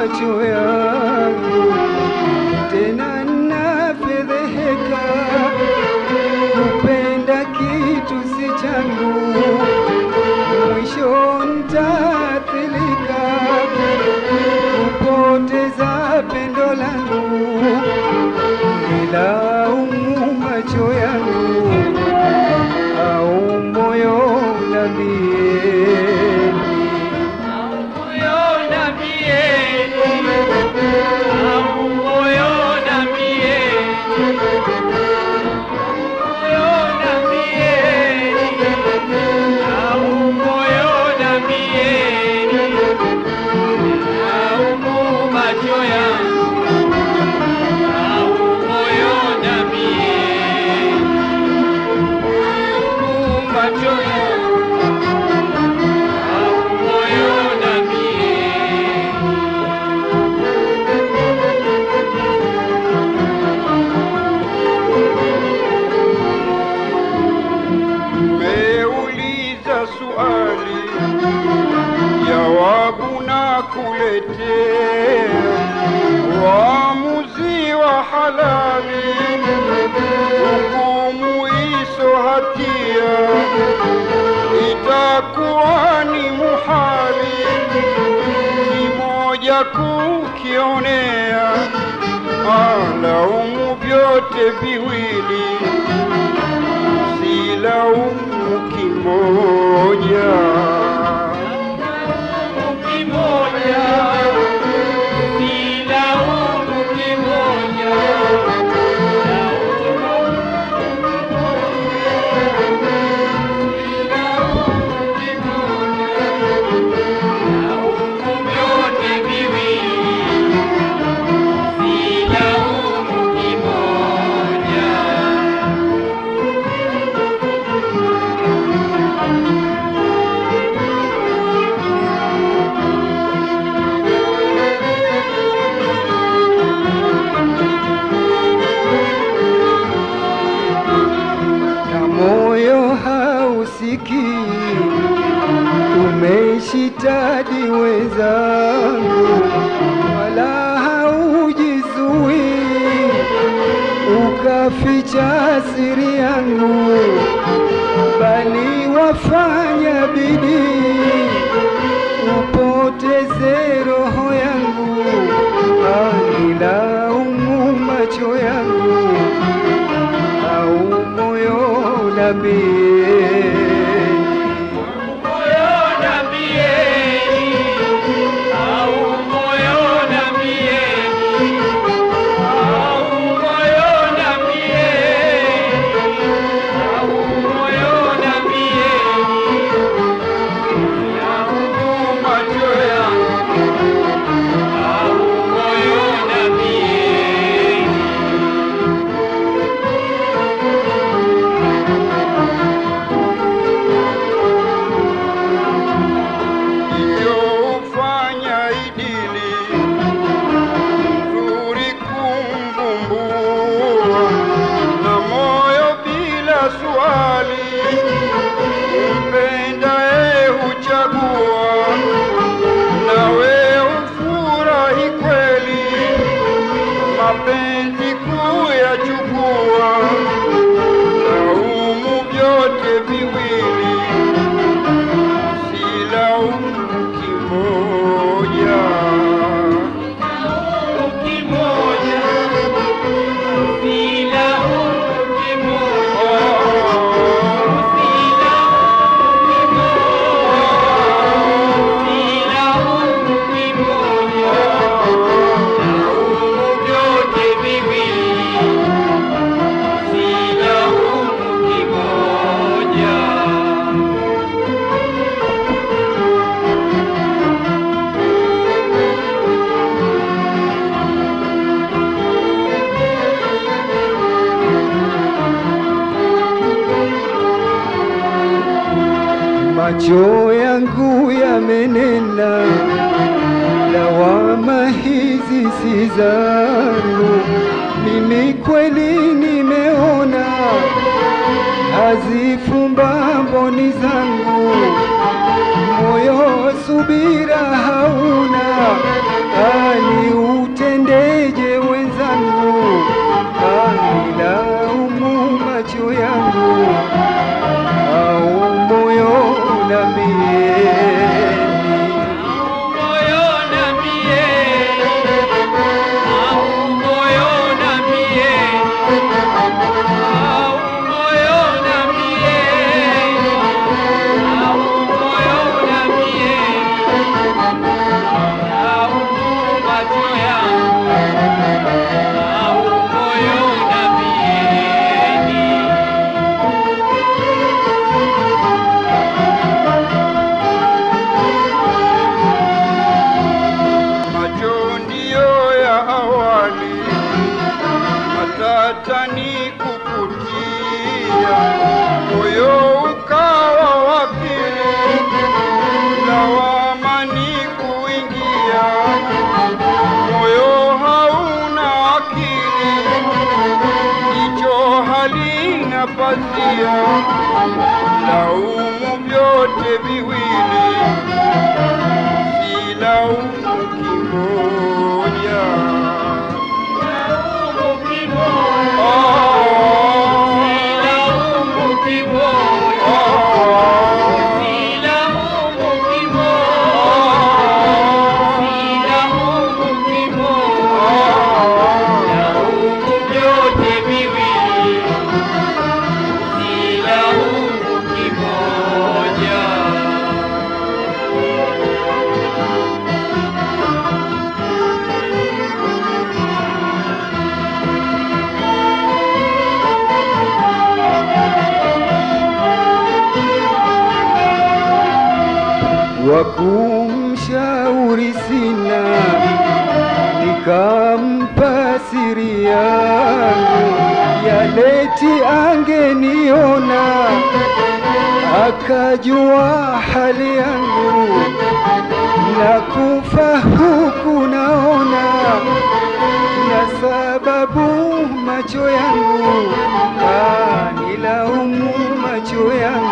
macho yangu, tena nafedheheka kupenda kitu si changu, mwisho nitaathirika kupoteza pendo langu, nilaumu macho yangu au moyo nambie Meuliza swali, jawabu na kuletea waamuzi wa halali, hukumu iso hatia itakuwa ni muhali, kimoja kukionea, alaumu vyote viwili silaumu kimoja. na moyo hausikii, umeshitadi wenzangu, wala haujizui, ukaficha siri yangu, bali wafanya bidii upoteze roho yangu, anilaumu macho yangu au moyo nambie Iliyofanya idili nzuri kumvumbua na moyo bila swali umpendaye huchagua nawe ufurahi kweli mapenzi kuyachukua laumu vyote viwili silaumu kimoja. macho yangu yamenena, lawama hizi si zangu, mimi kweli nimeona hazifumba mboni zangu, moyo subira hauna, hata nikukutia moyo ukawa wakili lawama ni kuingia moyo hauna akili jicho halina pazia laumu vyote viwili si laumu kimoja wa kumshauri sina, nikampa siri yangu, yaleti angeniona, akajua hali yangu, na kufa huku naona, na sababu macho yangu kanilaumu macho yangu